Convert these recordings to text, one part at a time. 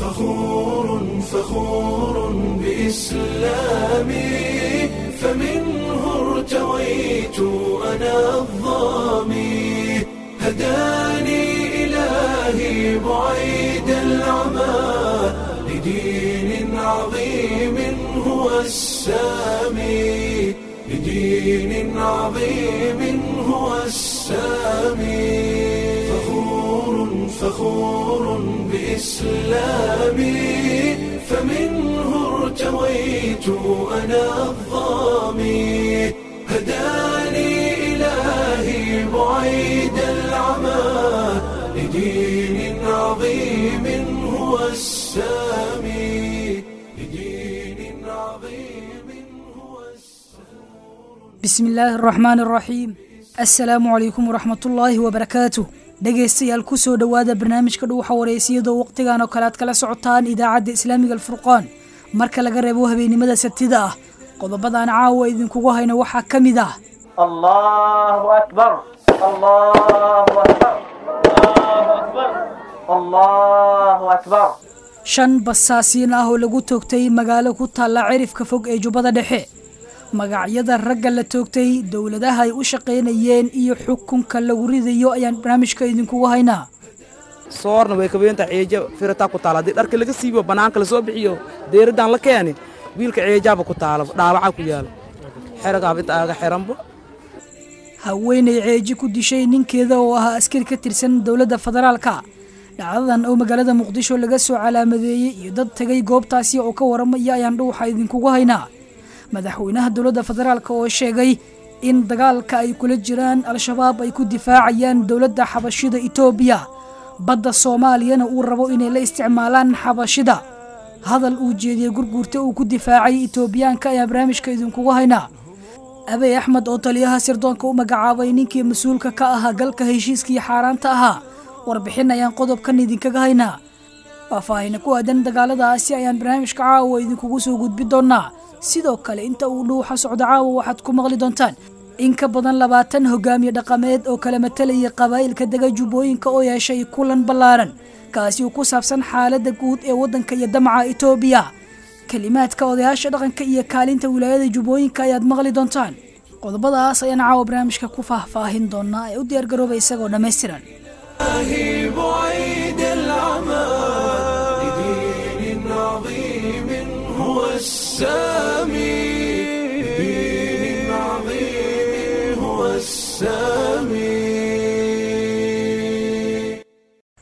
فخور فخور بإسلامي فمنه ارتويت أنا الظامي هداني إلهي بعيد العمى لدين عظيم هو السامي لدين عظيم هو السامي فخور فخور بإسلامي فمنه ارتويت أنا الظامي هداني إلهي بعيد العمى لدين عظيم هو السامي لدين عظيم هو bismi illaahi araxmaan araxiim assalaamu calaykum waraxmatullaahi wabarakaatuh dhegaystayaal ku soo dhowaada barnaamijka dhuuxa wareysiyadoo wakhtigan oo kale aad kala socotaan idaacadda islaamiga alfurqaan marka laga reebo habeennimada sabtida ah qodobadaan caawa idinkugu hayno waxaa ka mid ah الله أكبر الله أكبر الله أكبر shan basaasiin ah oo lagu toogtay magaalo ku taalla cirifka fog ee jubbada dhexe magacyada ragga la toogtay dowladaha ay u shaqaynayeen iyo xukunka lagu ridayo ayaan barnaamijka idinkugu haynaa soorna way kabeenta ceeja firataa ku taala haddii dharka laga siibo bannaanka la soo bixiyo deeradaan la keeni wiilka ceejaaba ku taala dhaawacaa ku yaala xeragaaba inta aaga xiranbo haweenay ceeji ku dishay ninkeeda oo ahaa askari ka tirsan dowladda federaalka dhacdadan oo magaalada muqdisho laga soo calaamadeeyey iyo dad tegay goobtaasi oo ka waramaya ayaan dhuuxa idinkugu haynaa madaxweynaha dowladda federaalka oo sheegay in dagaalka ay kula jiraan al-shabaab ay ku difaacayaan dowladda xabashida etoobiya badda soomaaliyana uu rabo inay la isticmaalaan xabashida hadal uu jeediyey gurguurta uu ku difaacay etoobiyaanka ayaa barnaamijka idinkugu haynaa abey axmed oo taliyaha sirdoonka u magacaabay ninkii mas-uulka ka ahaa galka heshiiskii xaaraanta ahaa warbixin ayaan qodobkan idinkaga haynaa faahfaahina ku aadan dagaaladaasi ayaan barnaamijka caawa idinkugu soo gudbi doonaa sidoo kale inta uu dhuuxa socdo caawa waxaad ku maqli doontaan in ka badan labaatan hogaamiye dhaqameed oo kala matalayay qabaa'ilka dega jubbooyinka oo yeeshay kulan ballaaran kaasi uu ku saabsan xaaladda guud ee waddanka iyo damaca etoobiya kelimaadka odayaasha dhaqanka iyo kaalinta wilaayada jubbooyinka ayaad maqli doontaan qodobadaas ayaan caawa barnaamijka ku faahfaahin doonaa ee u diyaargarooba isagoo dhammaystiran إلهي بعيد العمى لدين عظيم هو السامي لدين عظيم هو السامي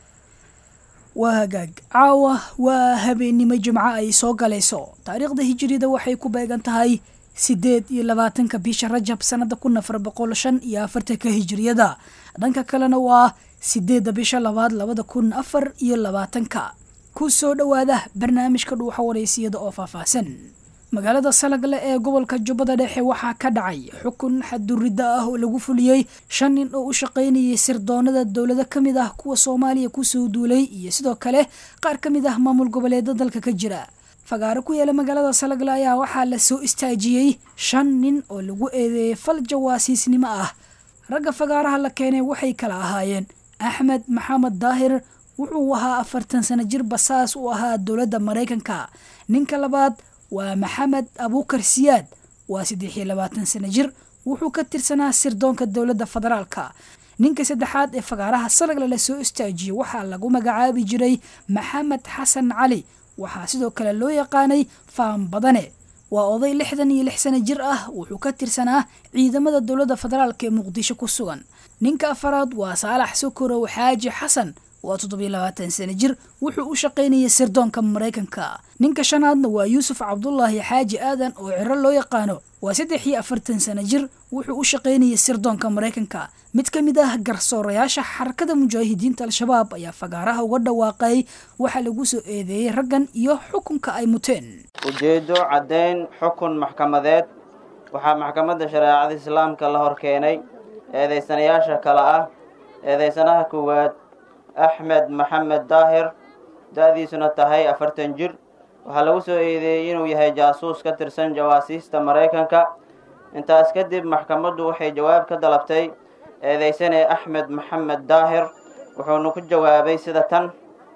waa hagaag caawa waa habeennimo jimco ay soo galayso taariikhda hijiriyada waxay ku beegan tahay siddeed iyo labaatanka bisha rajab sannada kun afar boqol shan iyo afartanka hijiriyada dhanka kalena waa sideedda bisha labaad labada kun afar iyo labaatanka ku soo dhowaada barnaamijka dhuuxa wareysiyada oo faahfaahsan magaalada salagle ee gobolka jubbada dhexe waxaa ka dhacay xukun xadduridda ah oo lagu fuliyey shan nin oo u shaqaynayay sirdoonada dowlado ka mid ah kuwa soomaaliya kusoo duulay iyo sidoo kale qaar ka mid ah maamul goboleeda dalka ka jira fagaaro ku yaala magaalada salagle ayaa waxaa la soo istaajiyey shan nin oo lagu eedeeyey fal jawaasiisnimo ah ragga fagaaraha la keenay waxay kala ahaayeen axmed maxamed daahir wuxuu ahaa afartan sano jir basaas u ahaa dowladda maraykanka ninka labaad waa maxamed abuukar siyaad waa saddex iyo labaatan sano jir wuxuu ka tirsanaa sirdoonka dowladda federaalka ninka saddexaad ee fagaaraha salagle la soo istaajiyey waxaa lagu magacaabi jiray maxamed xasan cali waxaa sidoo kale loo yaqaanay faan badane waa oday lixdan iyo lix sano jir ah wuxuu ka tirsanaa ciidamada dowladda federaalka ee muqdisho ku sugan ninka afaraad waa saalax sokorow xaaji xasan waa toddobiyo labaatan sano jir wuxuu u shaqaynayay sirdoonka maraykanka ninka shanaadna waa yuusuf cabdulaahi xaaji aadan oo ciro loo yaqaano waa saddex iyo afartan sano jir wuxuu u shaqaynayay sirdoonka maraykanka mid ka mid ah garsoorayaasha xarakada mujaahidiinta al-shabaab ayaa fagaaraha uga dhawaaqay waxaa lagu soo eedeeyey raggan iyo xukunka ay muteen ujeeddo caddayn xukun maxkamadeed waxaa maxkamadda shareecada islaamka la hor keenay eedaysanayaasha kale ah eedaysanaha koowaad axmed maxamed daahir da-diisuna tahay afartan jir waxaa lagu soo eedeeyey inuu yahay jaasuus ka tirsan jawaasiista maraykanka intaas kadib maxkamaddu waxay jawaab ka dalabtay eedaysane axmed maxamed daahir wuxuuna ku jawaabay sida tan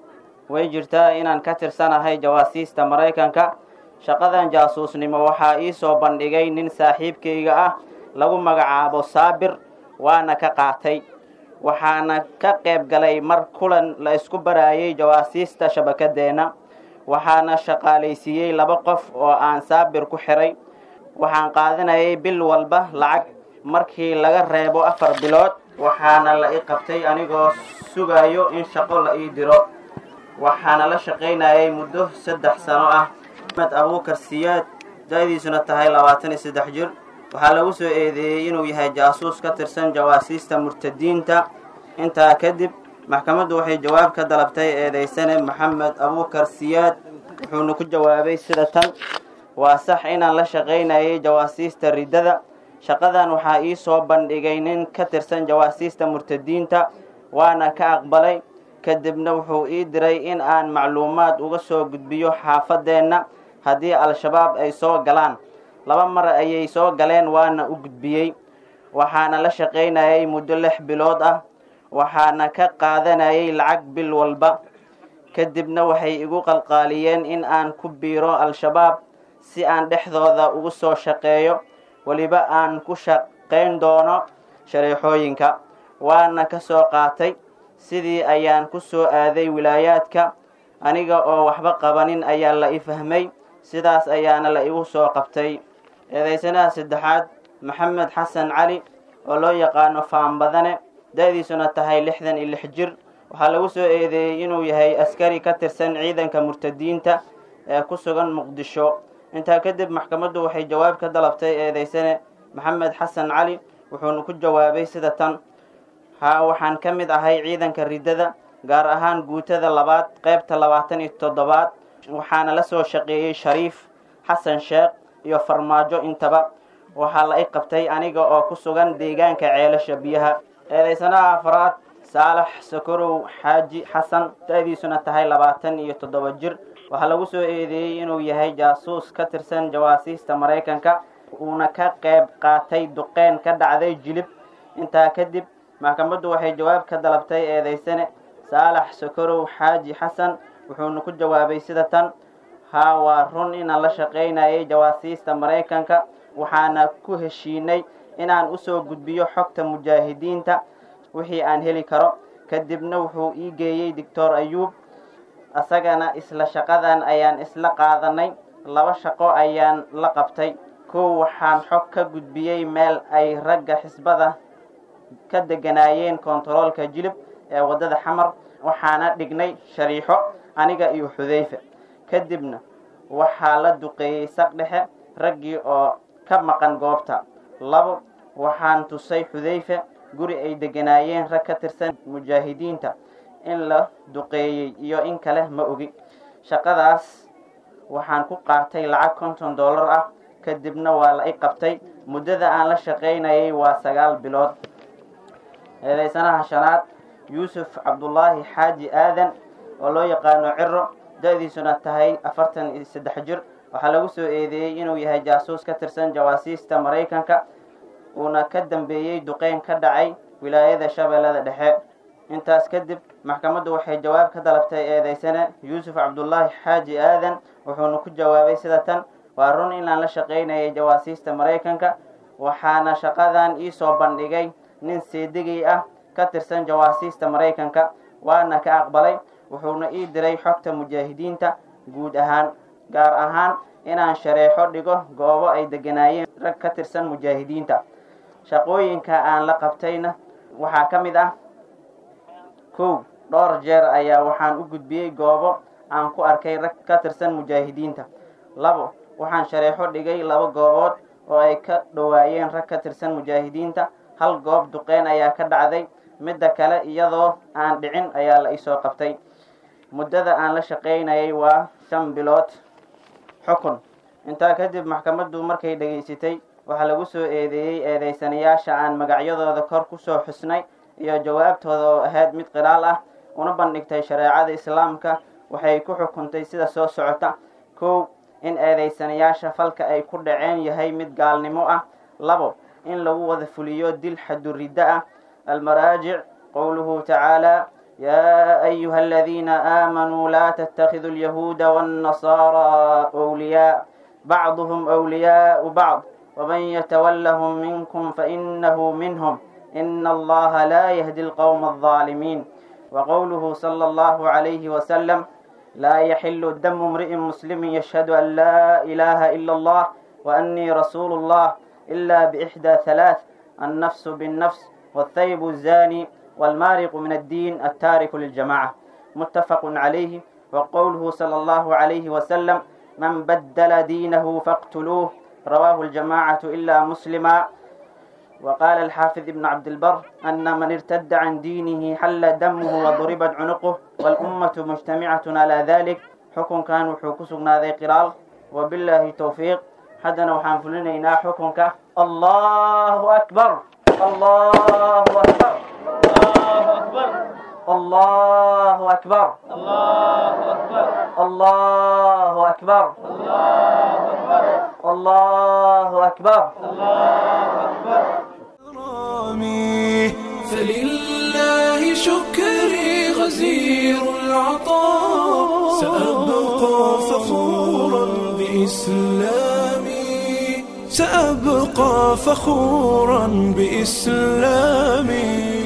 way jirtaa inaan ka tirsanahay jawaasiista maraykanka shaqadan jaasuusnimo waxaa ii soo bandhigay nin saaxiibkayga ah lagu magacaabo saabir waana ka qaatay waxaana ka qayb galay mar kulan la isku baraayay jawaasiista shabakadeenna waxaana shaqaalaysiiyey laba qof oo aan saabir ku xiray waxaan qaadanayay bil walba lacag markii laga reebo afar bilood waxaana la i qabtay anigoo sugayo in shaqo la ii diro waxaana la shaqaynayay muddo saddex sano ah axmed abuukar siyaad da-diisuna tahay labaatan iyo saddex jir waxaa lagu soo eedeeyey inuu yahay jaasuus ka tirsan jawaasiista murtadiinta intaa kadib maxkamaddu waxay jawaab ka dalabtay eedeysane maxamed abuukar siyaad wuxuuna ku jawaabay sida tan waa sax inaan la shaqaynayay jawaasiista riddada shaqadan waxaa ii soo bandhigay nin ka tirsan jawaasiista murtadiinta waana ka aqbalay kadibna wuxuu ii diray in aan macluumaad uga soo gudbiyo xaafadeenna haddii al-shabaab ay soo galaan laba mar ayay soo galeen waana u gudbiyey waxaana la shaqaynayay muddo lix bilood ah waxaana ka qaadanayay lacag bil walba kadibna waxay igu qalqaaliyeen in aan ku biiro al-shabaab si aan dhexdooda ugu soo shaqeeyo weliba aan ku shaqayn doono shareexooyinka waana ka soo qaatay sidii ayaan ku soo aaday wilaayaadka aniga oo waxba qabanin ayaa la i fahmay sidaas ayaana la igu soo qabtay eedeysanaha saddexaad maxamed xasan cali oo loo yaqaano faanbadane da-diisuna tahay lixdan iyo lix jir waxaa lagu soo eedeeyey inuu yahay askari ka tirsan ciidanka murtadiinta ee ku sugan muqdisho intaa kadib maxkamaddu waxay jawaab ka dalabtay eedeysane maxamed xasan cali wuxuuna ku jawaabay sida tan haa waxaan ka mid ahay ciidanka riddada gaar ahaan guutada labaad qaybta labaatan iyo toddobaad waxaana la soo shaqeeyey shariif xasan sheekh iyo farmaajo intaba waxaa la i qabtay aniga oo ku sugan deegaanka ceelasha biyaha eedeysanaha afraad saalax sakorow xaaji xasan da-diisuna tahay labaatan iyo toddoba jir waxaa lagu soo eedeeyey inuu yahay jaasuus ka tirsan jawaasiista maraykanka uuna ka qayb qaatay duqeyn ka dhacday jilib intaa kadib maxkamaddu waxay jawaab ka dalabtay eedeysane saalax sakorow xaaji xasan wuxuuna ku jawaabay sida tan haa waa run inaan la shaqaynayay jawaasiista maraykanka waxaana ku heshiinay inaan usoo gudbiyo xogta mujaahidiinta wixii aan heli karo kadibna wuxuu ii geeyey doctor ayuub asagana isla shaqadan ayaan isla qaadanay laba shaqo ayaan la qabtay kow waxaan xog ka gudbiyey meel ay ragga xisbada ka deganaayeen kontaroolka jilib ee waddada xamar waxaana dhignay shariixo aniga iyo xudayfe kadibna waxaa la duqeeyey saq dhexe raggii oo ka maqan goobta labo waxaan tusay xudayfe guri ay deganaayeen rag ka tirsan mujaahidiinta in la duqeeyey iyo in kale ma ogi shaqadaas waxaan ku qaatay lacag konton dollar ah kadibna waa la i qabtay muddada aan la shaqaynayay waa sagaal bilood eedeysanaha shanaad yuusuf cabdulaahi xaaji aadan oo loo yaqaano ciro da-diisuna tahay afartan iyo saddex jir waxaa lagu soo eedeeyey inuu yahay jaasuus ka tirsan jawaasiista maraykanka uuna ka dambeeyey duqeyn ka dhacay wilaayada shabeellada dhexe intaas kadib maxkamaddu waxay jawaab ka dalabtay eedeysane yuusuf cabdulaahi xaaji aadan wuxuuna ku jawaabay sida tan waa run inaan la shaqaynayay jawaasiista maraykanka waxaana shaqadan ii soo bandhigay nin seedigay ah ka tirsan jawaasiista maraykanka waana ka aqbalay wuxuuna ii diray xogta mujaahidiinta guud ahaan gaar ahaan inaan shareexo dhigo goobo ay deganaayeen rag ka tirsan mujaahidiinta shaqooyinka aan la qabtayna waxaa ka mid ah kow dhowr jeer ayaa waxaan u gudbiyey goobo aan ku arkay rag ka tirsan mujaahidiinta labo waxaan shareexo dhigay laba goobood oo ay ka dhowaayeen rag ka tirsan mujaahidiinta hal goob duqeyn ayaa ka dhacday midda kale iyadoo aan dhicin ayaa la isoo qabtay muddada aan la shaqaynayay waa shan bilood xukun intaa kadib maxkamaddu markay dhegaysatay waxaa lagu soo eedeeyey eedeysanayaasha aan magacyadooda kor kusoo xusnay iyo jawaabtooda oo ahayd mid qiraal ah una bandhigtay shareecada islaamka waxay ku xukuntay sida soo socota kow in eedeysanayaasha falka ay ku dhaceen yahay mid gaalnimo ah labo in lagu wada fuliyo dil xaduriddo ah almaraajic qowluhu tacaala يا أيها الذين آمنوا لا تتخذوا اليهود والنصارى أولياء بعضهم أولياء بعض ومن يتولهم منكم فإنه منهم إن الله لا يهدي القوم الظالمين وقوله صلى الله عليه وسلم لا يحل دم امرئ مسلم يشهد أن لا إله إلا الله وأني رسول الله إلا بإحدى ثلاث النفس بالنفس والثيب الزاني والمارق من الدين التارك للجماعة متفق عليه وقوله صلى الله عليه وسلم من بدل دينه فاقتلوه رواه الجماعة إلا مسلما وقال الحافظ ابن عبد البر أن من ارتد عن دينه حل دمه وضربت عنقه والأمة مجتمعة على ذلك حكم كان وحوكسنا ذي قرار وبالله توفيق حدنا وحنفلنا حكمك الله أكبر الله أكبر الله أكبر الله أكبر الله أكبر الله أكبر كرامي فلله شكري غزير العطاء سأبقى فخورا بإسلامي سأبقى فخورا بإسلامي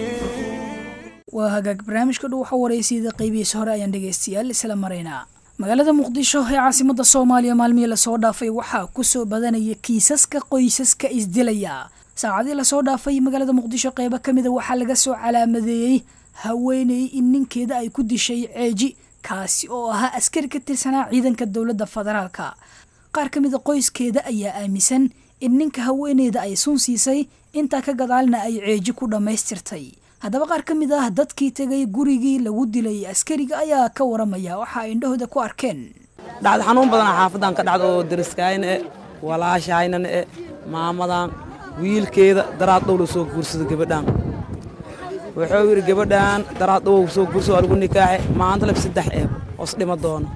waa hagaag barnaamijka dhow waxa waraysiida qeybihiisa hore ayaan dhegaystayaal isla maraynaa magaalada muqdisho ee caasimada soomaaliya maalmihii lasoo dhaafay waxaa kusoo badanaya kiisaska qoysaska isdilaya saacadii lasoo dhaafay magaalada muqdisho qeybo ka mida waxaa laga soo calaamadeeyey haweeney in ninkeeda ay ku dishay ceeji kaasi oo ahaa askari ka tirsanaa ciidanka dowladda federaalka qaar ka mida qoyskeeda ayaa aaminsan in ninka haweeneyda ay sun siisay intaa ka gadaalna ay ceeji ku dhammaystirtay haddaba qaar ka mid ah dadkii tegay gurigii lagu dilay askariga ayaa ka waramaya waxa ay indhahooda ku arkeen dhacda xanuun badan xaafadan ka dhacda oo dariskaayna e walaashahaynana e maamadan wiilkeeda daraad dhow la soo guursada gabadhaan wuxuu yidhi gabadhaan daraad dhow soo guursado aligu nikaaxe maanta lab saddex eeb hoos dhima doona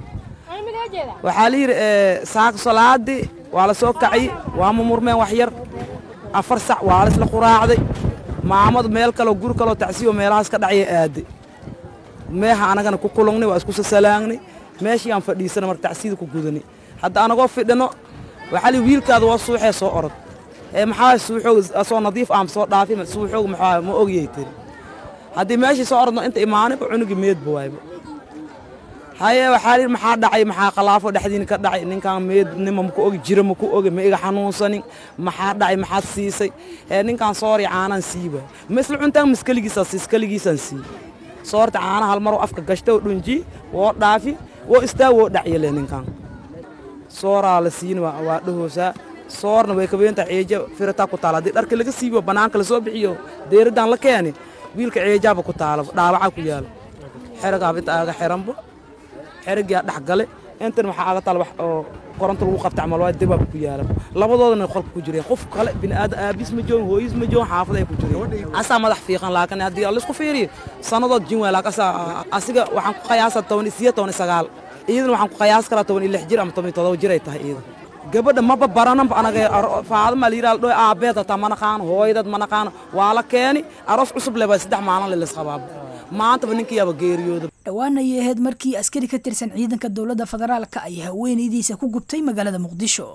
waxaa la yidhi saaka salaadii waa la soo kacay waa mumurmeen wax yar afar sac waa la isla quraacday maamadu meel kaleo guri kaloo tacsiyo meelahaas ka dhacya aaday meeha anagana ku kulungnay waa isku sasalaagnay meeshayaan fadhiisana marka tacsiyada ku gudanay hadda anagoo fidhino waxaa li wiilkaada waa suuxee soo orod ee maxaa suuxoog soo nadiif aam soo dhaafi suuxoog maxaa ma ogyay tiri haddii meeshii soo orodno inta imaanayba cunugii meedba waayba haye waxaa lihi maxaa dhacay maxaa khalaafo dhexdiina ka dhacay ninkan meednima maku ogi jira maku ogi ma iga xanuunsanin maxaa dhacay maxaad siisay ee ninkan soori caanaan sii waay ma isla cuntaan maskaligiisaan siis kaligiisaan sii soorta caana hal maroo afka gashta oo dhunji woo dhaafi woo istaa woo dhacyale ninkan sooraa la siin waa dhahoosaa soorna way kabeenta ceeja firataa ku taala haddii dharka laga siibo bannaanka lasoo bixiyo deeradaan la keeni wiilka ceejaaba ku taala dhaawacaa ku yaala xeragaaba inta aaga xiranba xerigaa dhex gale intan waxaa aga taal wax oo koronto lagu qabta camal waa dibaab ku yaala labadoodana qolka ku jireen qof kale bini'aadan aabiis ma joogin hooyis ma joogin xaafad ay ku jireen asaa madax fiiqan laakiin haddii laisku fiiriyo sannadood jin waay laakiin asaa asiga waxaan ku qiyaasaa toban isiyo toban sagaal iidan waxaan ku qiyaas karaa toban iyo lix jir ama toban iyo todoba jir ay tahay iidan gabadha maba barananba anaga faadama la yidhaha dhoy aabbeed hataa ma naqaano hooyadad ma naqaano waa la keeni aroos cusub leh baa saddex maalin le laisqabaaba maantaba ninkiyaaba geeriyooda dhowaan ayay ahayd markii askari ka tirsan ciidanka dowladda federaalka ay haweenaydiisa ku gubtay magaalada muqdisho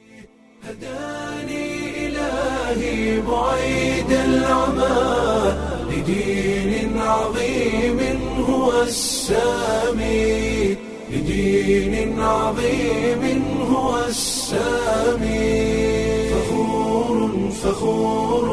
هداني إلهي بعيد العمى لدين عظيم هو السامي لدين عظيم هو السامي فخور فخور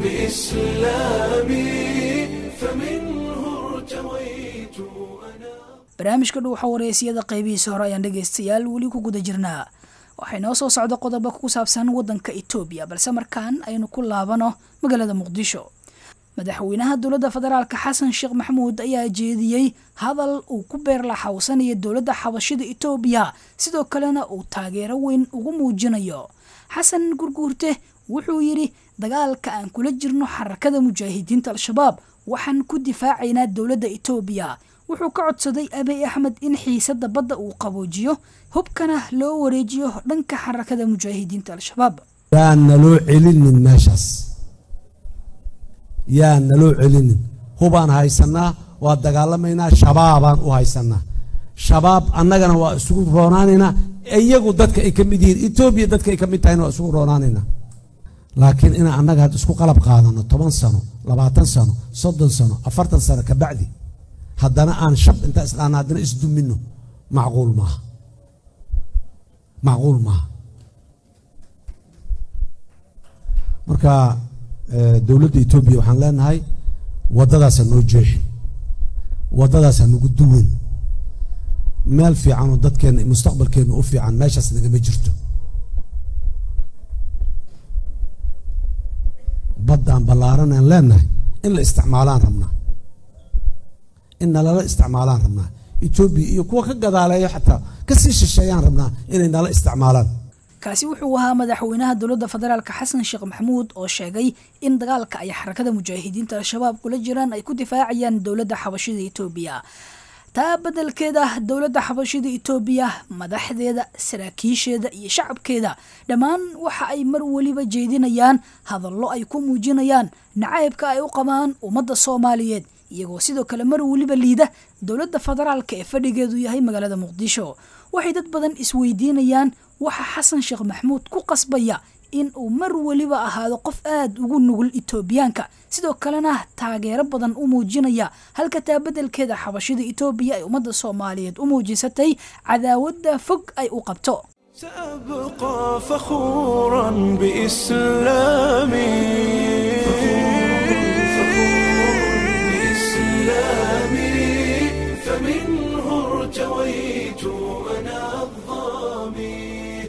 بإسلامي فمنه ارتويت أنا barnaamijka dhow waxa wareysiyada qaybihiisa hore ayaan dhegaystayaal weli ku guda jirnaa waxay noo soo socda qodobo ku saabsan waddanka etoobiya balse markaan aynu ku laabano magaalada muqdisho madaxweynaha dowladda federaalka xasan sheekh maxamuud ayaa jeediyey hadal uu ku beerlaxawsanaya dowladda xabashida etoobiya sidoo kalena uu taageero weyn ugu muujinayo xasan gurguurte wuxuu yidhi dagaalka aan kula jirno xarakada mujaahidiinta al-shabaab waxaan ku difaacaynaa dowladda etoobiya wuxuu ka codsaday abiy axmed in xiisada badda uu qaboojiyo hubkana loo wareejiyo dhanka xarakada mujaahidiinta al-shabaab yaan naloo celinin meeshaas yaan naloo celinin hubaan haysanaa waa dagaalamaynaa shabaabaan u haysanaa shabaab annagana waa isugu roonaanaynaa iyagu dadka ay ka mid yihiin etoobiya dadka ay ka mid tahayna waa isugu roonaanaynaa laakiin inaan annaga had isku qalab qaadano toban sano labaatan sano soddon sano afartan sano ka bacdi haddana aan shab intaa isdhaana haddana isdumino macquul maaha macquul maaha marka dowladda etoobiya waxaan leenahay waddadaasa noo jeexin waddadaasa nagu duwan meel fiican oo dadkeenna mustaqbalkeenna u fiican meeshaas nagama jirto baddaan ballaaran aan leenahay in la isticmaalaan rabnaa in nalala isticmaalaan rabnaa etoobiya iyo kuwa ka gadaaleeyo xataa kasii shisheeyaan rabnaa inay nala isticmaalaan kaasi wuxuu ahaa madaxweynaha dowladda federaalka xasan sheekh maxamuud oo sheegay in dagaalka ay xarakada mujaahidiinta al-shabaab kula jiraan ay ku difaacayaan dowladda xabashida etoobiya taa beddelkeeda dowladda xabashida etoobiya madaxdeeda saraakiisheeda iyo shacabkeeda dhammaan waxa ay mar weliba jeedinayaan hadallo ay ku muujinayaan nacaybka ay u qabaan ummadda soomaaliyeed iyagoo sidoo kale mar weliba liida dowladda federaalka ee fadhigeedu yahay magaalada muqdisho waxay dad badan isweydiinayaan waxa xasan sheekh maxamuud ku qasbaya in uu mar weliba ahaado qof aada ugu nugul etoobiyaanka sidoo kalena taageero badan u muujinaya halka taa beddelkeeda xabashida etoobiya ay ummadda soomaaliyeed u muujisatay cadaawadda fog ay u qabto سأبقى فخورا بإسلامي بإسلامي فمنه ارتويت أنا الظامي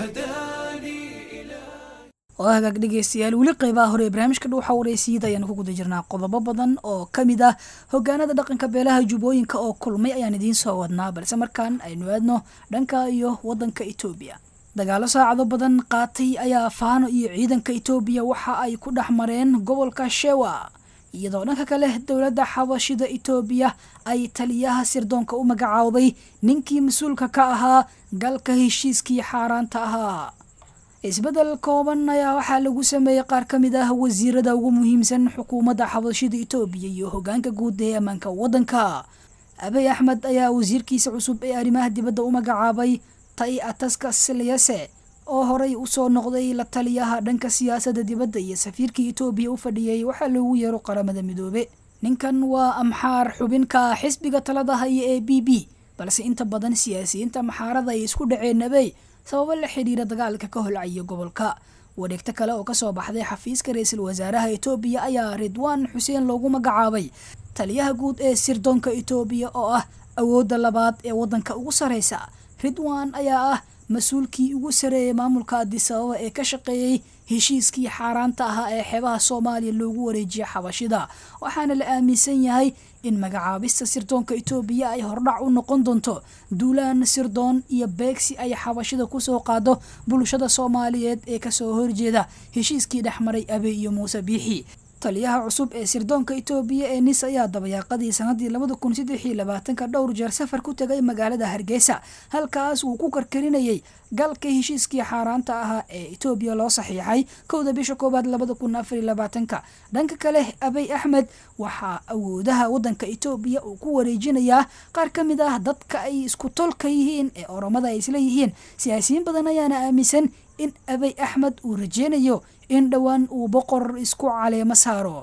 هداني إلهي oo hagaag dhegeystayaal weli qeybaha hore ee barnaamijka dhuuxa waraysiiyada ayaanu ku guda jirnaa qodobo badan oo ka mid ah hogaanada dhaqanka beelaha jubbooyinka oo kulmay ayaan idiin soo wadnaa balse markaan aynu aadno dhanka iyo waddanka etoobiya dagaalo saacado badan qaatay ayaa faano iyo ciidanka etoobiya waxa ay ku dhex mareen gobolka shewa iyadoo dhanka kale dowladda xabashida etoobiya ay taliyaha sirdoonka u magacaawday ninkii mas-uulka ka ahaa galka heshiiskii xaaraanta ahaa isbeddel kooban ayaa waxaa lagu sameeyey qaar ka mid ah wasiirada ugu muhiimsan xukuumadda xabashida etoobiya iyo hogaanka guud ee ammaanka waddanka abey axmed ayaa wasiirkiisa cusub ee arrimaha dibadda u magacaabay tai ataska silyase oo horey usoo noqday la taliyaha dhanka siyaasadda dibadda iyo safiirkii etoobiya u fadhiyey waxaa loogu yeero qaramada midoobe ninkan waa amxaar xubinka xisbiga talada haya ee b b balse inta badan siyaasiyiinta maxaarada ay isku dhaceen abey sababo la xidhiira dagaalka ka holcaya gobolka wareegto kale oo kasoo baxday xafiiska ra-iisul wasaaraha etoobiya ayaa ridwaan xuseen loogu magacaabay taliyaha guud ee sirdoonka etoobiya oo ah awoodda labaad ee waddanka ugu sareysa ridwan ayaa ah mas-uulkii ugu sareeyay maamulka adisababa ee ka shaqeeyey heshiiskii xaaraanta ahaa ee xeebaha soomaaliya loogu wareejiyay xabashida waxaana la aaminsan yahay in magacaabista sirdoonka etoobiya ay hordhac u noqon doonto duulaan sirdoon iyo beegsi ay xabashida kusoo qaado bulshada soomaaliyeed ee kasoo horjeeda heshiiskii dhexmaray abe iyo muuse biixi taliyaha cusub ee sirdoonka etoobiya ee nis ayaa dabayaaqadii sanadii labada kun saddex iyo labaatanka dhowr jeer safar ku tegay magaalada hargeysa halkaas uu ku karkarinayay galka heshiiskii xaaraanta ahaa ee etoobiya loo saxiixay kowda bisha koowaad labada kun afar iyo labaatanka dhanka kale abey axmed waxaa awoodaha waddanka etoobiya uu ku wareejinayaa qaar ka mid ah dadka ay isku tolka yihiin ee oromada ay isla yihiin siyaasiyiin badan ayaana aaminsan in abey axmed uu rajeynayo in dhowaan uu boqor isku caleemo saaro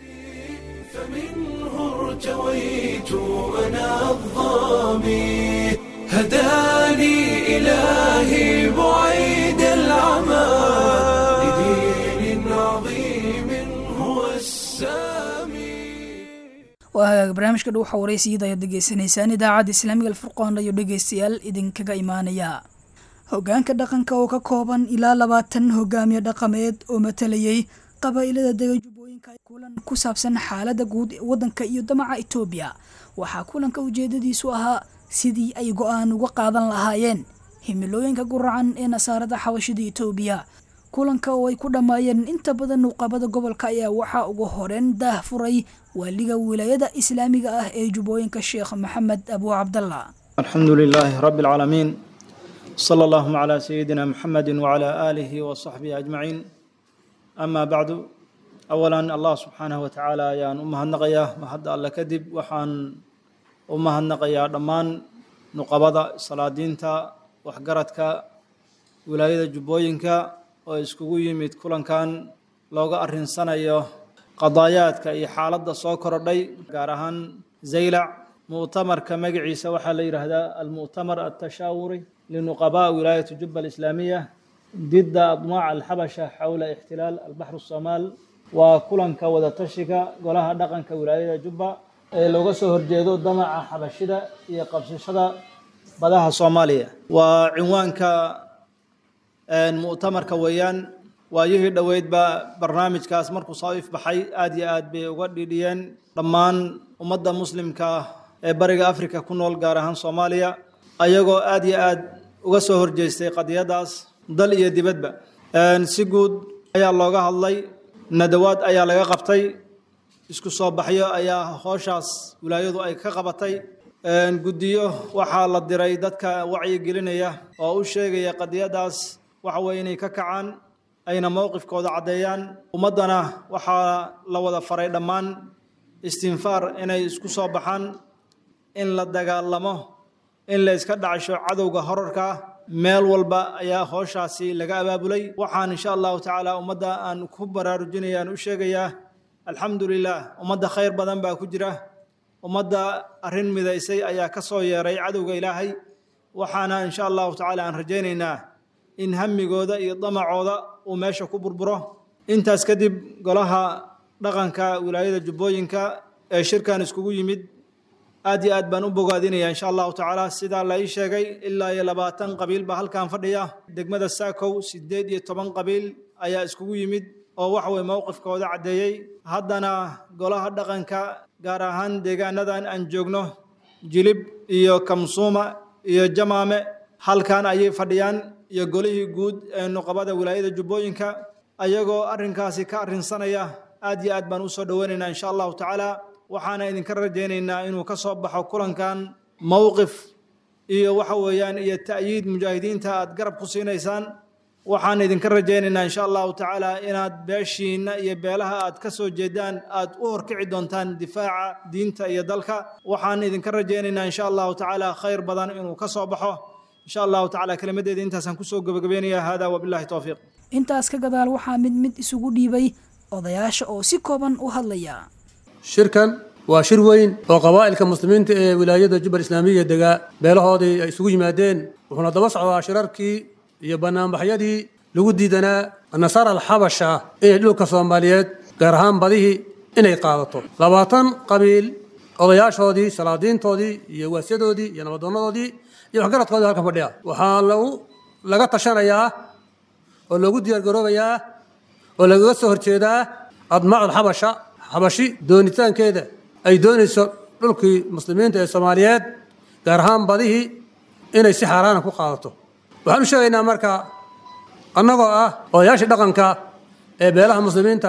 فمنه ارتويت أنا الظامي هداني إلهي بعيد العمى لدين عظيم هو السامي waa hagaag barnaamijka dhuuxa waraysiiyada ayaad degeysanaysaan idaacadda islaamiga alfurqaan ayo dhegeystayaal idinkaga imaanaya hogaanka dhaqanka oo ka kooban ilaa labaatan hogaamiye dhaqameed oo matalayay qabaa'ilada dega jubbooyinka kulan ku saabsan xaaladda guud ee waddanka iyo damaca etoobiya waxaa kulanka ujeedadiisu ahaa sidii ay go-aan uga qaadan lahaayeen himilooyinka guracan ee nasaarada xabashida etoobiya kulanka oo ay ku dhammaayeen inta badan nuqabada gobolka ayaa waxaa ugu horeyn daah furay waaliga wilaayada islaamiga ah ee jubbooyinka sheekh maxamed abu cabdallah الحمد لله رب العالمين صلى اللهم على سيدنا محمد وعلى آله وصحبه أجمعين أما بعد awalan allah subxaanahu watacaala ayaan u mahadnaqayaa mahadda alle kadib waxaan u mahadnaqayaa dhammaan nuqabada salaadiinta waxgaradka wilaayada jubbooyinka oo iskugu yimid kulankan looga arrinsanayo qadaayaadka iyo xaaladda soo korodhay gaar ahaan zaylac mu'tamarka magaciisa waxaa la yidhaahdaa almu'tamar altashaawuri linuqabaa wilaayati jubba alislaamiya didda admaac alxabasha xowla ixtilaal albaxru somaal waa kulanka wadatashiga golaha dhaqanka wilaayada jubba ee looga soo horjeedo damaca xabashida iyo qabsashada badaha soomaaliya waa cinwaanka mu'tamarka weeyaan waayihii dhoweydba barnaamijkaas markuu soo ifbaxay aad iyo aad bay uga dhidhiyeen dhammaan ummadda muslimka ah ee bariga afrika ku nool gaar ahaan soomaaliya ayagoo aad iyo aad uga soo horjeestay qadiyadaas dal iyo dibadba si guud ayaa looga hadlay nadawaad ayaa laga qabtay isku soo baxyo ayaa hooshaas wilaayadu ay ka qabatay guddiyo waxaa la diray dadka wacyigelinaya oo u sheegaya qadiyadaas waxa weye inay ka kacaan ayna mowqifkooda caddeeyaan ummaddana waxaa la wada faray dhammaan istinfaar inay isku soo baxaan in la dagaalamo in la iska dhacsho cadowga horarka meel walba ayaa hooshaasi laga abaabulay waxaan insha allahu tacaala ummadda aan ku baraarujinayaan u sheegayaa alxamdu lilah ummadda khayr badan baa ku jira ummadda arrin midaysay ayaa ka soo yeeray cadowga ilaahay waxaana insha allahu tacaala aan rajaynaynaa in hamigooda iyo damacooda uu meesha ku burburo intaas kadib golaha dhaqanka wilaayada jubbooyinka ee shirkan iskugu yimid aad iyo aad baan u bogaadinaya insha allahu tacaala sidaa la ii sheegay ilaa iyo labaatan qabiil baa halkan fadhiya degmada saakow sideed iyo toban qabiil ayaa iskugu yimid oo waxa weye mowqifkooda caddeeyey haddana golaha dhaqanka gaar ahaan deegaanadan aan joogno jilib iyo kamsuuma iyo jamaame halkan ayay fadhiyaan iyo golihii guud ee nuqabada wilaayada jubbooyinka ayagoo arrinkaasi ka arrinsanaya aad iyo aad baan usoo dhoweynaynaa insha allahu tacaala waxaana idinka rajaynaynaa inuu ka soo baxo kulankan mowqif iyo waxa weeyaan iyo ta'yiid mujaahidiinta aad garab ku siinaysaan waxaan idinka rajaynaynaa insha allahu tacaala inaad beeshiinna iyo beelaha aad ka soo jeedaan aad u horkici doontaan difaaca diinta iyo dalka waxaan idinka rajaynaynaa insha allahu tacaala khayr badan inuu ka soo baxo insha allahu tacaala kelimadeeda intaasaan kusoo gebagabeynaya hada wabillahi towfiiq intaas ka gadaal waxaa mid mid isugu dhiibay odayaasha oo si kooban u hadlaya shirkan waa shir weyn oo qabaa'ilka muslimiinta ee wilaayada jubbal islaamiya degaa beelahoodii ay isugu yimaadeen wuxuuna daba socdaa shirarkii iyo banaanbaxyadii lagu diidanaa nasaara alxabasha inay dhulka soomaaliyeed gaar ahaan badihii inay qaadato labaatan qabiil odayaashoodii salaadiintoodii iyo waasyadoodii iyo nabadoonadoodii iyo waxgaradkoodii halkan fadhiya waxaa lagu laga tashanayaa oo loogu diyaargaroobayaa oo lagaga soo horjeedaa admaacu alxabasha xabashi doonitaankeeda ay doonayso dhulkii muslimiinta ee soomaaliyeed gaar ahaan badihii inay si xaaraana ku qaadato waxaan u sheegaynaa marka annagoo ah odayaashii dhaqanka ee beelaha muslimiinta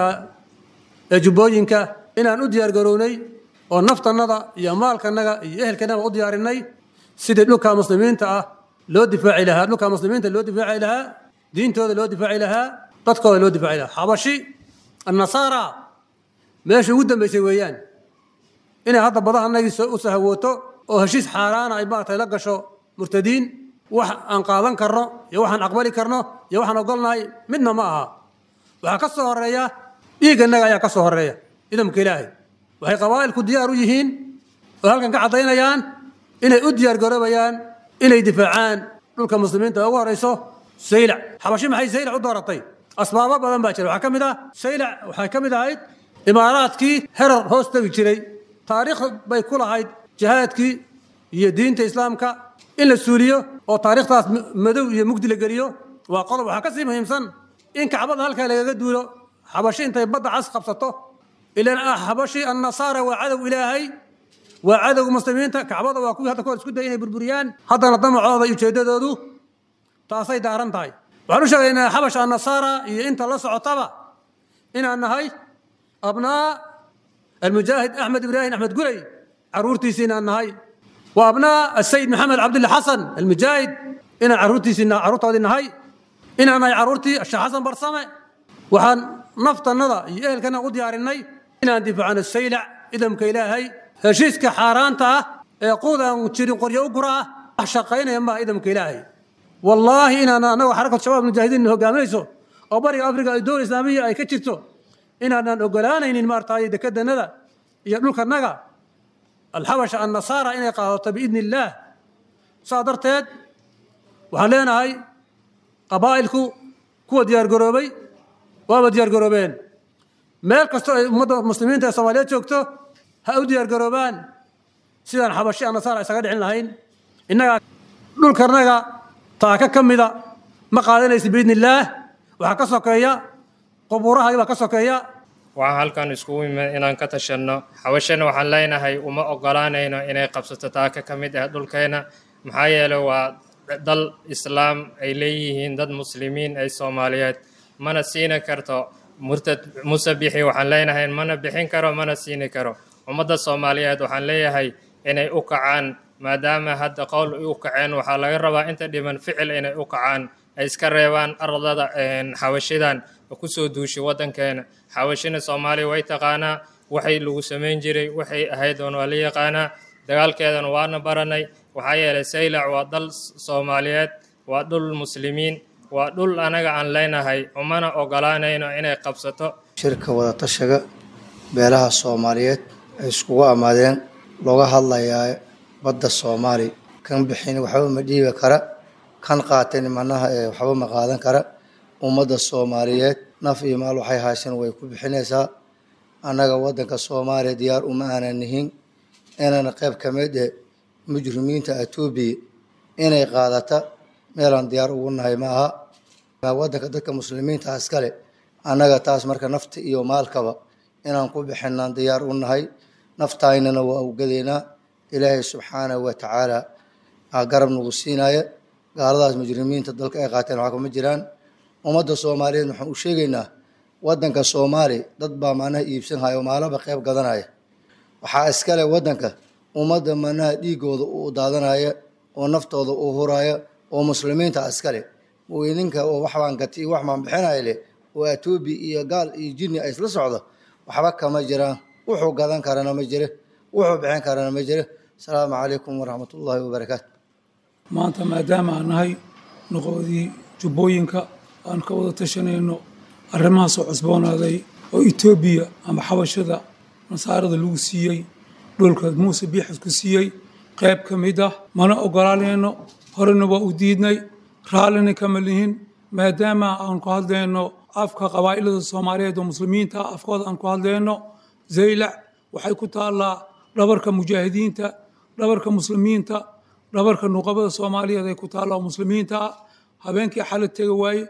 ee jubbooyinka inaan u diyaargarownay oo naftannada iyo maalkanaga iyo ehelkanaga u diyaarinay sidii dhulka muslimiinta ah loo difaaci lahaa dhulka muslimiinta loo difaaci lahaa diintooda loo difaaci lahaa dadkooda loo difaaci lahaa xabashi annasaara meesha ugu dambaysay weeyaan inay hadda badahanagii u sahawooto oo heshiis xaaraana ay maaragtay la gasho murtadiin wax aan qaadan karno iyo waxaan aqbali karno iyo waxaan ogolnahay midna ma aha waxaa ka soo horeeya dhiiganaga ayaa ka soo horeeya idamka ilaahay waxay qabaa'ilku diyaar u yihiin oo halkan ka caddaynayaan inay u diyaar garoobayaan inay difaacaan dhulka muslimiinta ugu horeyso saylac xabashi maxay saylac u dooratay asbaabo badan baa jira waxaa ka mid ah saylac waxay ka mid ahayd imaaraadkii herar hoos tegi jiray taariikh bay ku lahayd jihaadkii iyo diinta islaamka in la suuliyo oo taariikhtaas madow iyo mugdi la geliyo waa qodob waxaa ka sii muhiimsan in kacbada halkaa lagaga duulo xabashi intay badda cas qabsato ilan ah xabashi annasaara waa cadow ilaahay waa cadowga muslimiinta kacbada waa kuwii hadda kahor isku daya inay burburiyaan haddana damacooda iyo ujeeddadoodu taasay daaran tahay waxaan u sheegaynaa xabasha annasaara iyo inta la socotaba inaan nahay abnaa almujaahid axmed ibraahim axmed gurey caruurtiisii inaan nahay wa abnaa asayid maxamed cabdulla xasan almujaahid inaan caruurtiisii carruurtoodii nahay inaan nahay carruurtii sheekh xasan barsame waxaan naftannada iyo ehelkana u diyaarinay inaan difaacno saylac idamka ilaahay heshiiska xaaraanta ah ee quud aan jirin qoryo u gura ah wax shaqaynaya maa idamka ilaahay wallaahi inaan annaga xarakat shabaab mujaahidiin hogaaminayso oo bariga afrika ay dowla islaamiya ay ka jirto inaanaan ogolaanaynin maartay dekedannada iyo dhulkanaga alxabasha annasaara inay qaadato biidni illaah saa darteed waxaan leenahay qabaa'ilku kuwa diyaargaroobay waaba diyaargaroobeen meel kastoo ay ummadda muslimiinta ee soomaaliyeed joogto ha u diyaargaroobaan sidaan xabashi annasaara isaga dhicin lahayn innagaa dhulkanaga taaka ka mida ma qaadanaysa biidni illaah waxaa ka sokeeya qubuuraha baa ka sokeeya waxaan halkan iskugu imid inaan ka tashanno xabashana waxaan leenahay uma ogolaanayno inay qabsato taaka ka mid ah dhulkeena maxaa yeelay waa dal islaam ay leeyihiin dad muslimiin ay soomaaliyeed mana siini karto murtad muuse bixi waxaan leenahay mana bixin karo mana siini karo ummadda soomaaliyeed waxaan leeyahay inay u kacaan maadaama hadda qowl ay u kaceen waxaa laga rabaa inta dhiman ficil inay u kacaan ay iska reebaan ardada xawashidan kusoo duushay waddankeena xawashina soomaaliya way taqaanaa waxay lagu samayn jiray waxay ahayd oon waa la yaqaanaa dagaalkeedana waana baranay waxaa yeelay saylac waa dal soomaaliyeed waa dhul muslimiin waa dhul anaga aan leenahay umana ogolaanayno inay qabsato shirka wadatashiga beelaha soomaaliyeed ay iskugu ammaadeen looga hadlayaa badda soomaali kan bixin waxba ma dhiibi kara kan qaateen manaha ee waxba ma qaadan kara ummadda soomaaliyeed naf iyo maal waxay haasheen way ku bixinaysaa annaga waddanka soomaaliya diyaar uma aanan nihin inaan qayb ka mid eh mujrimiinta etoobiya inay qaadata meelaan diyaar ugu nahay ma aha waddanka dadka muslimiinta iskale annaga taas marka nafta iyo maalkaba inaan ku bixinaan diyaar u nahay naftaynana waa ugadeynaa ilaahay subxaanahu wa tacaala aa garab nagu siinaya gaaladaas mujrimiinta dalka ay qaateen waxaa kuma jiraan ummadda soomaaliyeed waxaan u sheegaynaa waddanka soomaali dad baa macnaha iibsanhaya oo maalaba qayb gadanaya waxaa iskale waddanka ummadda macnaha dhiigooda u daadanaya oo naftooda u huraya oo muslimiinta iskale mooyininka oo waxbaan gati iyo wax baan bixinaya leh oo etoobiya iyo gaal iyo jinni ay isla socdo waxba kama jiraan wuxuu gadan karana ma jire wuxuu bixin karana ma jire asalaamu calaykum waraxmat ullaahi wabarakaatu maanta maadaama aan nahay noqodii jubbooyinka aan ka wada tashanayno arrimahaasoo cusboonaaday oo etoobiya ama xabashada nasaarada lagu siiyey dhulka muuse biixis ku siiyey qayb ka mid ah mana ogolaanayno horena waa u diidnay raallina kama lihin maadaama aan ku hadlayno afka qabaa'ilada soomaaliyeed oo muslimiinta ah afkooda aan ku hadlayno zaylac waxay ku taallaa dhabarka mujaahidiinta dhabarka muslimiinta dhabarka nuqabada soomaaliyeed ay ku taalla oo muslimiinta ah habeenkii xala tega waaye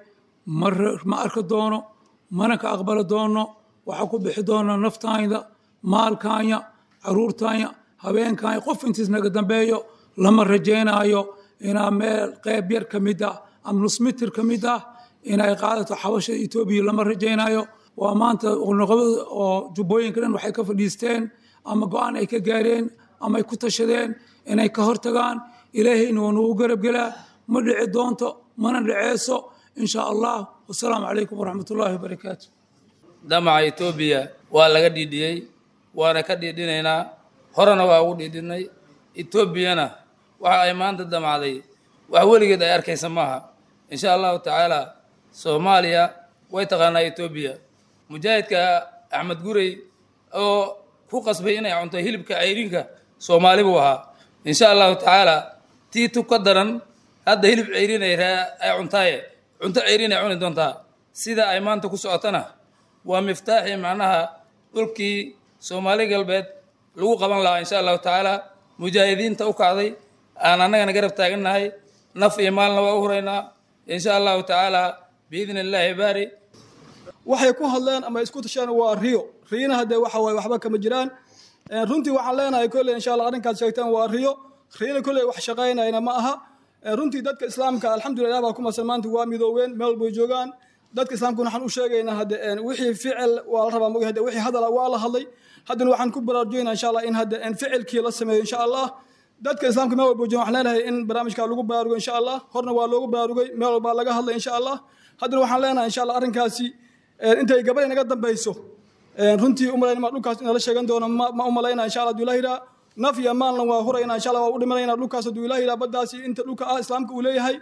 ma arki doono mana ka aqbali doono waxaa ku bixi doona naftaayda maalkaanya caruurtaanya habeenkaanya qof intiis naga dambeeyo lama rajaynaayo inaa meel qayb yar ka mid ah ama nus mitir ka mid ah inay qaadato xabashada etoobiya lama rajaynaayo waa maanta nuqabada oo jubbooyinka dhan waxay ka fadhiisteen ama go-aan ay ka gaareen ama ay ku tashadeen inay ka hortagaan ilaahayna waa nagu garabgelaa ma dhici doonto mana dhaceyso in sha allah wasalaamu calaykum waraxmat ullaahi wabarakaatu damaca etoobiya waa laga dhiidhiyey waana ka dhiidhinaynaa horena waa ugu dhiidhinay etoobiyana waxa ay maanta damacday wax weligeed ay arkaysa maaha in sha allahu tacaala soomaaliya way taqaanaa etoobiya mujaahidka axmed gurey oo ku qasbay inay cunto hilibka ceyrinka soomaali buu ahaa in sha allahu tacaala tii tub ka daran hadda hilib ceyrin ay ay cuntaaye cunto ceyrin ay cuni doontaa sida ay maanta ku socotana waa miftaaxii macnaha dhulkii soomaali galbeed lagu qaban lahaa insha allahu tacaala mujaahidiinta u kacday aan annagana garab taagannahay naf iyo maalna waa u huraynaa insha allahu tacaala biidni illaahi baari waxay ku hadleen ama isku tasheen waa riyo riyina hadee waxa waaye waxba kama jiraan runtii waxaan leenahay kolley insha allah arrinkaad sheegteen waa riyo riyina kolley wax shaqaynayna ma aha runtii dadka islaamka alxamdulillah baa ku masan maanta waa midooween meel bay joogaan dadka islaamkuna waxaan u sheegaynaa hadde wixii ficil waa la rabaa mogi hadde wixii hadala waa la hadlay haddana waxaan ku baraarujinaynaa insha allah in hadde ficilkii la sameeyo insha allah dadka islaamka meel walba joogan waxaan leenahay in barnaamijka lagu baraarugo insha allah horna waa loogu baraarugay meel walbaa laga hadlay insha allah haddana waxaan leenahay insha allah arrinkaasi intay gabadhay naga dambayso runtii umalayn ma dhulkaas inala sheegan doono ma umalayna insha allah haduu ilaah yidhaha naf iyo maalna waa hurayna insha allah waa u dhimanayna dhulkaas haduu ilaah yidhaha baddaasi inta dhulka ah islaamka uu leeyahay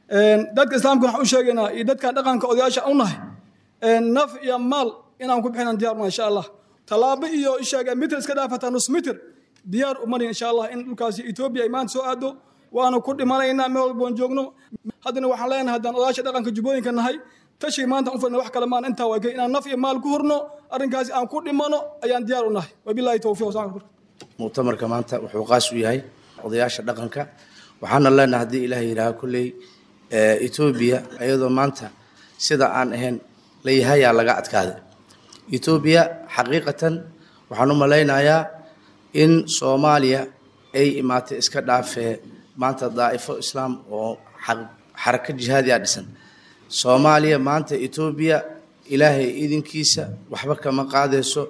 dadka islaamka waxaan u sheegaynaa iyo dadka dhaqanka odayaasha u nahay naf iyo maal inaan ku bixinaan diyaar una insha allah tallaabo iyo isheega mitir iska dhaafataa nus mitir diyaar umani insha allah in dhulkaasi etoobiya ay maanta soo aado waanu ku dhimanaynaa meel walboon joogno haddana waxaan leenahay haddaan odayaasha dhaqanka jubbooyinka nahay tashii maanta u fadhina wax kale maan intaa waa gey inaan naf iyo maal ku hurno arrinkaasi aan ku dhimano ayaan diyaar u nahay wabilaahi towfiiq wasalaamu muctamarka maanta wuxuu qaas u yahay odayaasha dhaqanka waxaana leenahay haddii ilaah yidhaaha kolley etoobiya iyadoo maanta sida aan ahayn layahayaa laga adkaaday etoobiya xaqiiqatan waxaan u malaynayaa in soomaaliya ay imaatay iska dhaafee maanta daa'ifo islaam oo xarako jihaadiya dhisan soomaaliya maanta etoobiya ilaahay idinkiisa waxba kama qaadayso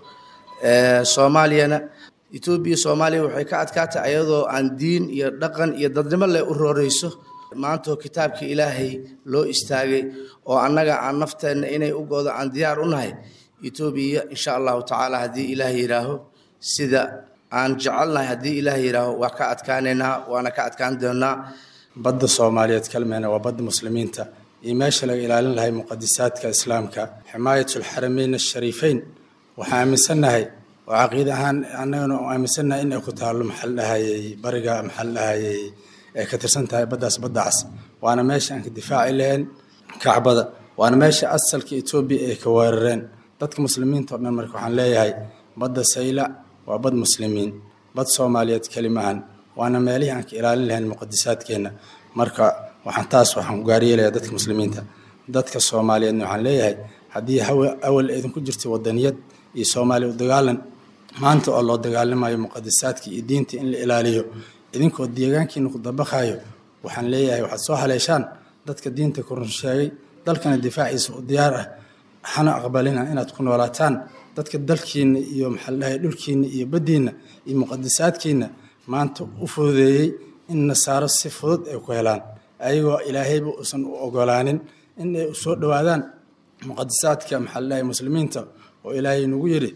soomaaliyana etoobiya soomaaliya waxay ka adkaatay ayadoo aan diin iyo dhaqan iyo dadnimo leh u rooreyso maantoo kitaabka ilaahay loo istaagay oo annaga aan nafteenna inay u goodo aan diyaar u nahay etoobiya insha allahu tacaala haddii ilaah yidhaaho sida aan jecelnahay haddii ilaah yidhaaho waa ka adkaanaynaa waana ka adkaan doonaa badda soomaaliyeed kalmeena waa badda muslimiinta iyo meesha laga ilaalin lahay muqadisaadka islaamka ximaayatlxarameyn ashariifeyn waxaan aaminsannahay oo caqiida ahaan annagana aaminsannahay in ay ku taallo maxal dhahayey bariga maxal dhahayey ay ka tirsan tahay baddaas baddacaas waana meesha aan ka difaaci lahayn kacbada waana meesha asalka etoobiya ay ka weerareen dadka muslimiinta oo dhan marka waxaan leeyahay badda saylac waa bad muslimiin bad soomaaliyeed kelimahan waana meelihii aan ka ilaalin lahayn muqadisaadkeenna marka waxaan taas waxaan ku gaaryeelayaa dadka muslimiinta dadka soomaaliyeedna waxaan leeyahay haddii hawa awal idinku jirtay wadaniyad iyo soomaaliya u dagaalan maanta oo loo dagaalamayo muqadisaadka iyo diinta in la ilaaliyo idinkoo deegaankiina ku dabaqayo waxaan leeyahay waxaad soo haleeshaan dadka diinta ku run sheegay dalkana difaaciisa u diyaar ah hana aqbalina inaad ku noolaataan dadka dalkiina iyo maxaa dhahay dhulkiina iyo baddiina iyo muqadisaadkiina maanta u fududeeyey in nasaaro si fudud ay ku helaan ayagoo ilaahayba uusan u ogolaanin in ay soo dhowaadaan muqadisaadka maxaa dhahay muslimiinta oo ilaahay nagu yidhi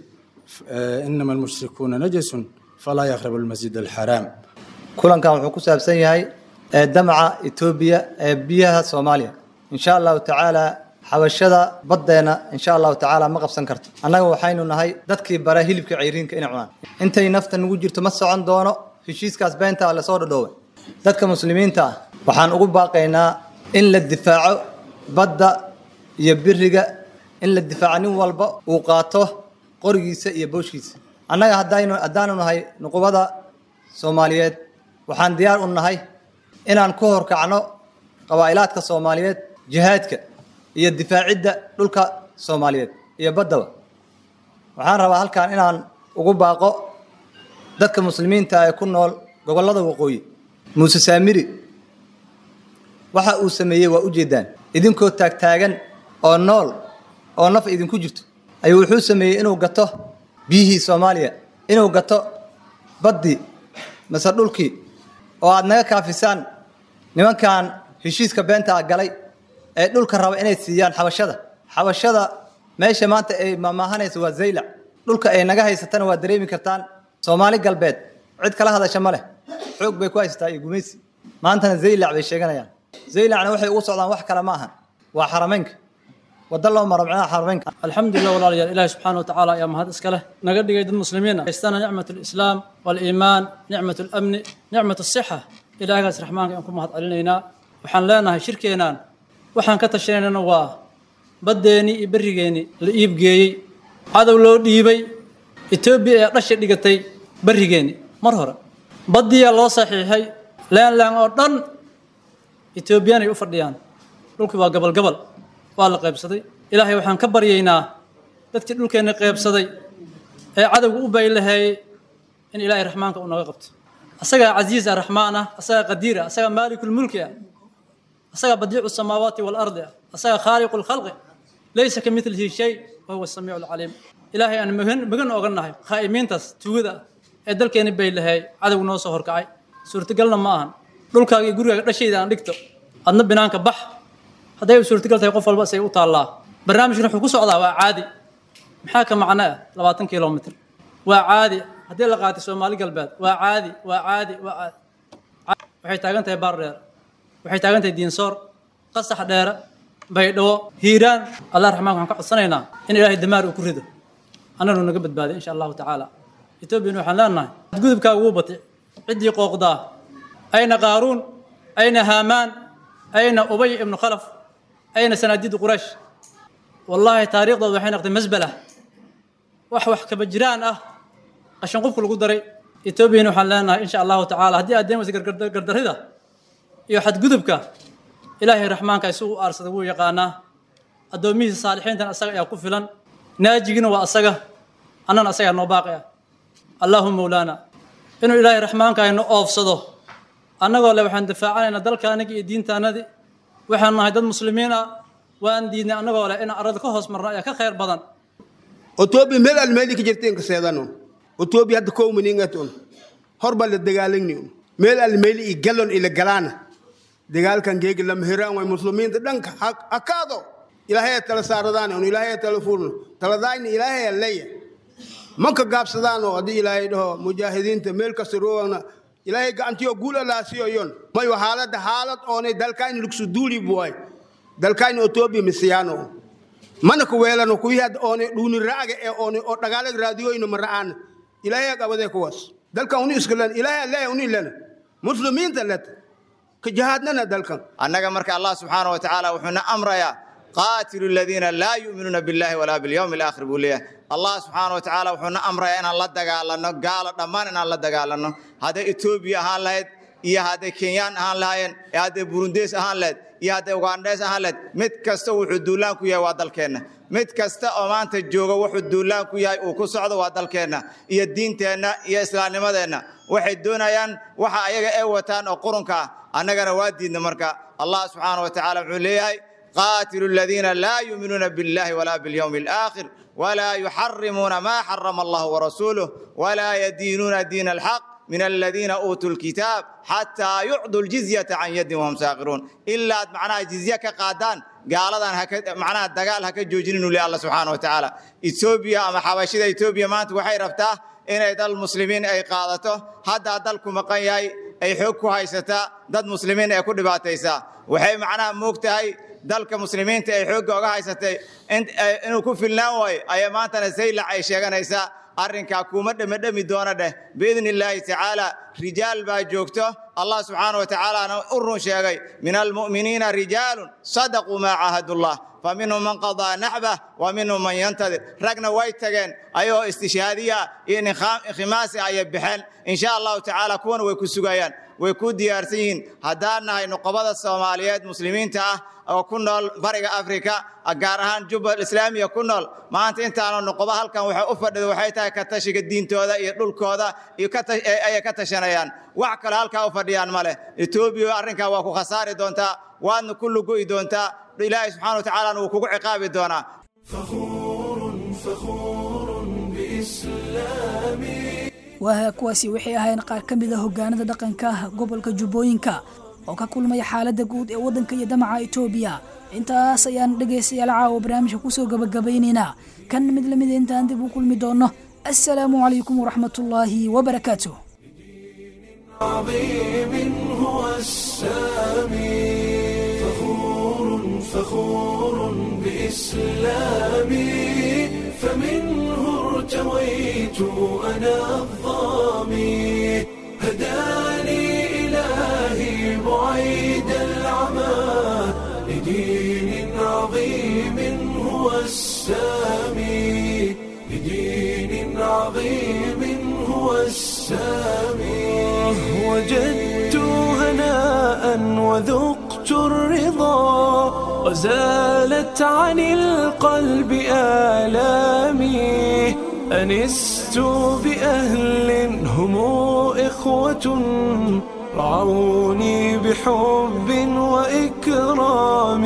inama almushrikuuna najasun falaa yaqrabu almasjid alxaraam kulankan wuxuu ku saabsan yahay damaca etoobiya ee biyaha soomaaliya insha allahu tacaala xabashada baddeena insha allahu tacaala ma qabsan karto annaga waxaynu nahay dadkii bara hilibka cayriinka inay cunaan intay nafta nagu jirto ma socon doono heshiiskaas beenta lasoo dhadhooway dadka muslimiinta ah waxaan ugu baaqaynaa in la difaaco badda iyo biriga in la difaaco nin walba uu qaato qorigiisa iyo booshkiisa annaga haddaynu haddaanu nahay nuqubada soomaaliyeed waxaan diyaar u nahay inaan ku horkacno qabaa'ilaadka soomaaliyeed jihaadka iyo difaacidda dhulka soomaaliyeed iyo baddaba waxaan rabaa halkan inaan ugu baaqo dadka muslimiinta ee ku nool gobollada waqooyi muuse saamiri waxa uu sameeyey waa ujeeddaan idinkoo taagtaagan oo nool oo naf idinku jirto ayuu wuxuu sameeyey inuu gato biyihii soomaaliya inuu gato baddii mase dhulkii oo aad naga kaafisaan nimankan heshiiska beenta galay ee dhulka raba inay siiyaan xabashada xabashada meesha maanta ay maamaahanaysa waa zaylac dhulka ay naga haysatana waa dareemi kartaan soomaali galbeed cid kala hadasha ma leh xoog bay ku haysataa iyo gumaysi maantana zaylac bay sheeganayaan zaylacna waxay ugu socdaan wax kale ma ahan waa xarameynka wada loo maro micnaha xarameynka alxamdulilah walaalayaal ilaahi subxaana watacaala ayaa mahad iska leh naga dhigay dad muslimiin ah haystana nicmat alislaam waaliimaan nicmat alamni nicmat asixa ilaahgaas raxmaanka aan ku mahad celinaynaa waxaan leenahay shirkeenaan waxaan ka tashanaynana waa baddeenii iyo berrigeennii la iibgeeyey cadow loo dhiibay etoobiya ee dhasha dhigatay berrigeennii mar hore baddiyaa loo saxiixay leenlaan oo dhan etoobiyaanay u fadhiyaan dhulkii waa gabal gabal waa la qaybsaday ilaahay waxaan ka baryaynaa dadkii dhulkeenna qaybsaday ee cadowga u baylaheeyey in ilaahay raxmaanka uu naga qabto asagaa casiis ah raxmaan ah asagaa qadiir ah asagaa maalikulmulki ah asagaa badiicu samaawaati waalardi ah asagaa khaaliqu lkhalqi laysa ka milihi shay wa huwa samiicu lcaliim ilaahay aan magan magan oga nahay khaa'imiintaas tuugada ah ee dalkeenna baylaheeyey cadow noo soo horkacay suurtagalna ma ahan dhulkaaga iyo gurigaaga dhashayda aan dhigto adna binaanka bax hadday suurtagal tahay qof walba say u taallaa barnaamijkan wuxuu ku socdaa waa caadi maxaa ka macno ah labaatan kilomitr waa caadi haddii la qaatay soomaali galbeed waa caadi waa caadi waa caadi waxay taagan tahay baar dheer waxay taagan tahay diinsoor qasax dheere baydhabo hiiraan allah raxmaanka waxaan ka codsanaynaa in ilaahay damaar uu ku rido annanu naga badbaaday insha allahu tacaala etoobiyana waxaan leenahay gudubkaaga wuu batay ciddii qooqdaa ayna qaaruun ayna haamaan ayna ubay ibnu khalaf ayna sanaadiidu quraysh wallaahi taariikhdooda waxay noqday masbala wax wax kaba jiraan ah qashin qubka lagu daray etoobiyana waxaan leenahay insha allahu tacaala haddii aad deemaysa gardarrida iyo xadgudubka ilaahay raxmaanka isagu u aarsada wuu yaqaanaa addoomihiisa saalixiintan asaga ayaa ku filan naajigina waa asaga annana asagaa noo baaqi ah allahu mawlaana inuu ilaahay raxmaanka ayno oofsado annagoo le waxaan difaacanaynaa dalkaanagi iyo diintaanadii waxaan nahay dad muslimiin ah waan diidnay annagoo leh inaan arada ka hoos marno ayaa ka khayr badan otoobiya meel almeeli ka jirteen kaseedano otoobiya hadda kowmaningaton horbaa la dagaalagni meel almeeli i galon ila galaana dagaalkan geegi lama hiraan way muslimiinta dhanka hakaado ilaahay tala saaradaan on ilaahay tala furno taladaayna ilaahay leeya manka gaabsadaan oo haddii ilaahay dhaho mujaahidiinta meel kasta roogana ilaahay gacantiyo guul alaasiyo yon mayo haalada haalad oonay dalkayna lugsu duuli buway dalkayna etoobiya misiyaano mana ku weelano kuwii hadda oonay dhuuni raaga ee oonay oo dhagaalag raadiyoyna ma ra'aana ilaahay qabadee kuwaas dalkan uni iskalan ilaahay leeya uni lena muslimiinta leta ka jahaadnana dalkan annaga marka allah subxaana wa tacaala wuxuuna amrayaa qaatilu aladiina laa yu'minuuna billahi walaa bilyawmi alaakhir buu leeyahay allah subxaana wa tacaala wuxuuna amrayaa inaan la dagaalanno gaalo dhammaan inaan la dagaalanno hadday etoobiya ahaan lahayd iyo hadday kenyaan ahaan lahaayeen iyo hadday burundees ahaan lahayd iyo hadday ugandhees ahaan lahayd mid kasta wuxuu duulaan ku yahay waa dalkeenna mid kasta oo maanta jooga wuxuu duulaan ku yahay uu ku socdo waa dalkeenna iyo diinteenna iyo islaamnimadeenna waxay doonayaan waxa ayaga ay wataan oo qurunka ah annagana waa diidna marka allah subxaana wa tacaala wuxuu leeyahay qaatilu aladiina laa yuuminuuna billahi walaa bilyawmi alaakhir walaa yuxarimuuna maa xarama allahu warasuuluh walaa yadiinuuna diina alxaq من الذين أوتوا الكتاب حتى يعطوا الجزية عن يد وهم ساغرون إلا معناها جزية كقادان قال هذا معناها الدقال هكا جوجين الله سبحانه وتعالى إثيوبيا أما حبشة إثيوبيا ما وحي رفتاه إن دل المسلمين أي قادته هذا دلكم مقايا أي حكوا هايستا دد مسلمين أي كل باتيسا وحي معناها موقتهاي dalka muslimiinta ay xoogga oga haysatay inuu ku filnaan waayo ayaa maantana saylac ay sheeganaysaa arrinkaa kuma dhemedhemi doona dheh biidni illaahi tacaala rijaal baa joogto allah subxaana wa tacaalaana u run sheegay min almu'miniina rijaalun sadaquu maa caahadullah فمنهم من قضى نحبه ومنهم من ينتظر رقنا ويتجن أيوه استشهادية إن خماس أي بحن إن شاء الله تعالى كون ويكسجيان ويكون ديارسين هدانا هاي نقبض الصوماليات مسلمين تا أو كنا برجع أفريقيا أجارهان جبل الإسلامية كنا ما أنت أنت أنا نقبض هالكان وحي أفرد وحيتها كتشك الدين تودا يدل كودا يكتش أي كتشنيان وعكر هالكان أفرديان ماله إثيوبيا أرنكا وكو خسارة دونتا وأن كل جوي دونتا إلهي سبحانه وتعالى وكوكو عقابي دونا waaha kuwaasi waxay ahayn qaar ka mid a hogaanada dhaqanka gobolka jubbooyinka oo ka kulmaya xaaladda guud ee waddanka iyo damaca etoobiya intaas ayaan dhegaystayaal caawa barnaamijka kusoo gabagabaynaynaa kan mid lamid intaan dib u kulmi doono assalaamu calaykum waraxmatullaahi wabarakaatuh عظيم هو السامي فخور فخور بإسلامي فمنه ارتويت أنا الظامي هداني إلهي بعيد العمى لدين عظيم هو السامي لدين عظيم هو السامي وجدت هناء وذقت الرضا وزالت عن القلب آلامي أنست بأهل هم إخوة رعوني بحب وإكرام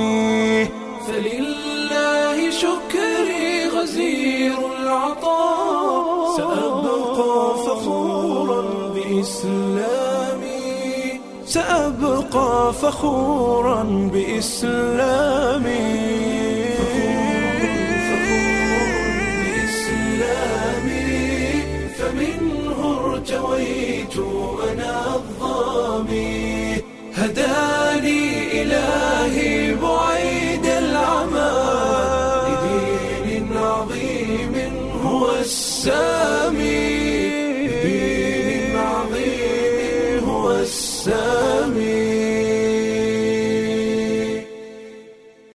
فلله شكري غزير العطاء سأبقى فخورا بإسلامي سأبقى فخورا بإسلامي الإسلام